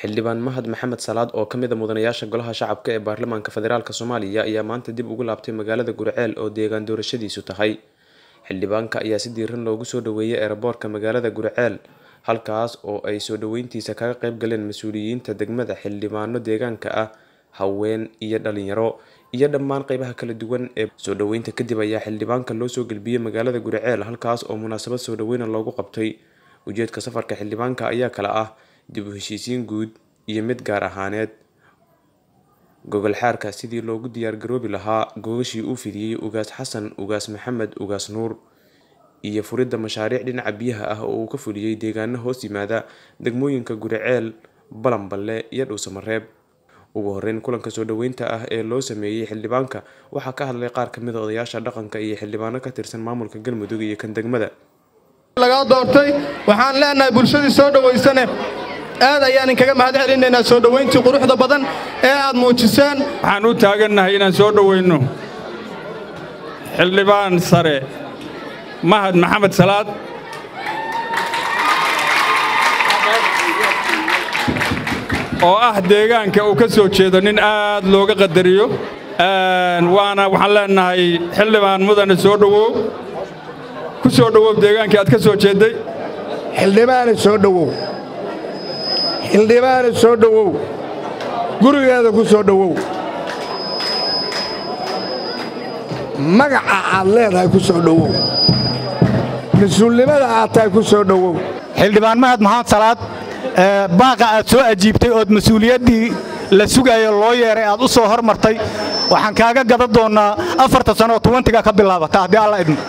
xildhibaan mahad maxamed salaad oo ka mid a mudanayaasha golaha shacabka ee baarlamaanka federaalk soomaaliya ayaa maanta dib ugu laabtay magaalada guriceel oo deegaan doorashadiisu tahay xildhibaanka ayaa si diiran loogu soo dhaweeyay eeraboorka magaalada guriceel halkaas oo ay soo dhaweyntiisa kaga qayb galeen mas-uuliyiinta degmada xildhibaano deegaanka ah haween iyo dhalinyaro iyo dhammaan qeybaha kala duwan ee soo dhaweynta kadib ayaa xildhibaanka loo soo gelbiyey magaalada guriceel halkaas oo munaasabad soo dhaweyna loogu qabtay ujeedka safarka xildhibaanka ayaa kale ah dib u heshiisiin guud iyo mid gaar ahaaneed gogol xaarka sidii loogu diyaargaroobi lahaa googashii uu fidiyey ugaas xasan ugaas maxamed ugaas nuur iyo furidda mashaariic dhinaca biyaha ah oo uu ka fuliyey deegaano hoos yimaada degmooyinka guriceel balanballe iyo dhuusamareeb ugu horeyn kulanka soo dhaweynta ah ee loo sameeyey xildhibaanka waxaa ka hadlay qaar kamid a odayaasha dhaqanka iyo xildhibaano ka tirsan maamulka galmudug iyo kan degmada lagaa doortay waxaan leenahay bulshadii soo dhowaysane aad ayaan inkaga mahad celinaynaa soo dhowayntii quruxda badan ee aad muujiseen waxaan u taagannahay inaan soo dhoweynno xildhibaan sare mahad maxamed salaad oo ah deegaanka uu ka soo jeedo nin aad looga qadariyo waana waxaan leennahay xildhibaan mudane soo dhowow ku soo dhowow deegaankii aad ka soo jeedday xildhibaane soo dhowow xildhibaane soo dhowow gurigeeda ku soo dhowow magaca aad leedahay ku soo dhowow mas-uulnimada aad tahay ku soo dhowow xildhibaan mahad maxamed salaad baaqa aad soo ajiibtay ood mas-uuliyaddii la sugayo loo yeeray aad u soo hormartay waxaan kaaga gada doonnaa afarta sanoo tuwantiga ka bilaabata haddii alla idmo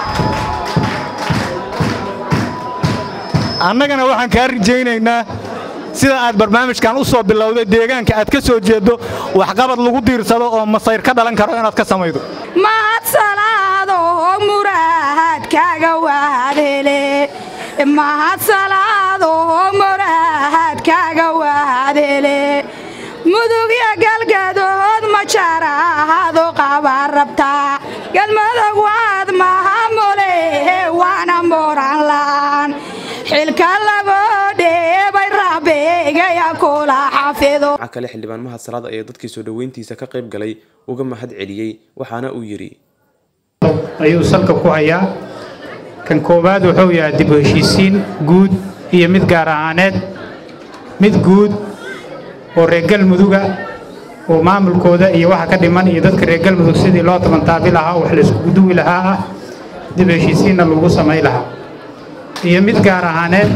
annagana waxaan kaa rajaynaynaa sida aad barnaamijkan u soo bilowday deegaanka aad ka soo jeeddo waxqabad lagu diirsado oo masayr ka dhalan karo inaad ka samaydo mahad salaadoo muraahadkaaga waadhele mahad salaadoo muraahadkaaga waadhele mudugya galgadood ma jaraahado qabaan rabtaa galmudug waad mahamule waana moran la'aan xilka lagoo dheebay rabeegaya kula xafido waxaa kale xildhibaan mahad salaad ayaa dadkii soo dhaweyntiisa ka qayb galay uga mahad celiyey waxaana uu yidhi ayuu salka ku hayaa kan koowaad wuxuu yahay dib u heshiisiin guud iyo mid gaar ahaaneed mid guud oo reer galmuduga oo maamulkooda iyo waxa ka dhiman iyo dadka reer galmudug sidii loo tabantaabi lahaa wax la iskugu duwi lahaa ah dib u heshiisiinna lagu samay lahaa iyo mid gaar ahaaneed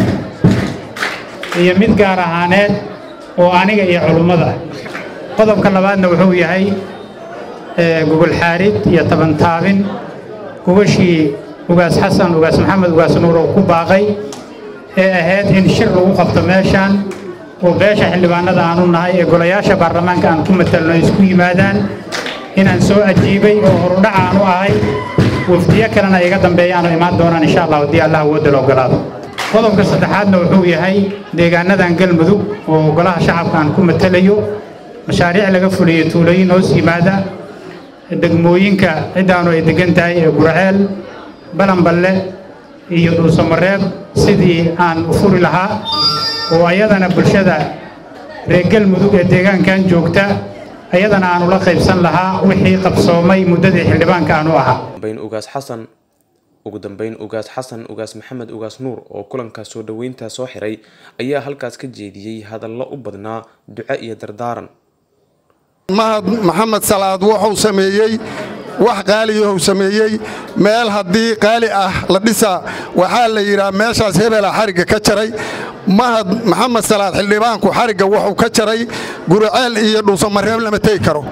iyo mid gaar ahaaneed oo aniga iyo culummada qodobka labaadna wuxuu yahay gogol xaarid iyo tabantaabin gogashii ugaas xasan ugaas maxamed ugaas nuur oo ku baaqay ee ahayd in shir lagu qabto meeshaan oo beesha xildhibaanada aanu nahay ee golayaasha baarlamaanka aan ku matalno isku yimaadaan inaan soo ajiibay oo horudhac aanu ahay wafdiyo kalena iga dambeeyaanu imaan doonaan insha allah haddii allah awoodda la ogolaado qodobka saddexaadna wuxuu yahay deegaanadan galmudug oo golaha shacabka aan ku matalayo mashaariic laga fuliyo tuulooyin hoos yimaada degmooyinka ciddaanu ay degan tahay ee gurceel balanballe iyo dhuusamareeb sidii aan u furi lahaa oo ayadana bulshada reer galmudug ee deegaankan joogta ayadana aanu la qaybsan lahaa wixii qabsoomay muddadii xildhibaanka aanu ahaa ugaas xasan ugu dambeyn ugaas xasan ugaas maxamed ugaas nuur oo kulankaas soo dhaweynta soo xiray ayaa halkaas ka jeediyey hadallo u badnaa duco iyo dardaaran mahad maxamed salaad wuxuu sameeyey wax qaaliyahuu sameeyey meel haddii qaali ah la dhisaa waxaa la yidhaha meeshaas hebela xarigga ka jaray mahad maxamed salaad xildhibaanku xarigga wuxuu ka jaray guriceel iyo dhuusamareeb lama tegi karo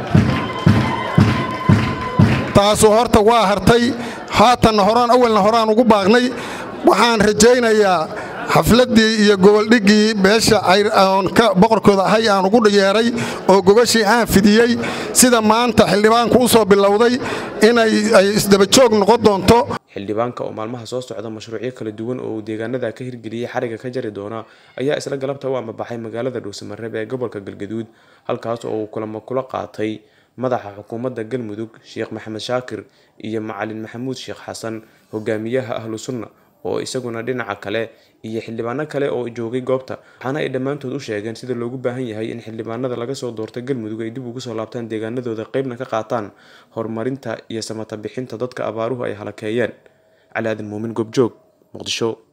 taasu horta waa hartay haatanna horaan awalna horaan ugu baaqnay waxaan rajaynayaa xafladdii iyo goboldhiggii beesha boqorkooda ahay aan ugu yeeray oo gogashii aan fidiyey sida maanta xildhibaanku u soo bilowday inay isdabajoog noqon doonto xildhibaanka oo maalmaha soo socda mashruucyo kala duwan oo uu deegaanada ka hirgeliyey xariga ka jari doona ayaa isla galabta u amabaxay magaalada dhuusamareeb ee gobolka galgaduud halkaas oo uu kulamo kula qaatay madaxa xukuumadda galmudug sheekh maxamed shaakir iyo macalin maxamuud sheekh xasan hogaamiyaha ahlu sunna oo isaguna dhinaca kale iyo xildhibaano kale oo joogay goobta waxaana ay dhammaantood u sheegeen sida loogu baahan yahay in xildhibaanada laga soo doortay galmudug ay dib ugu soo laabtaan deegaanadooda qeybna ka qaataan horumarinta iyo samata bixinta dadka abaaruhu ay halakeeyeen cali aadan muumin goobjoog muqdisho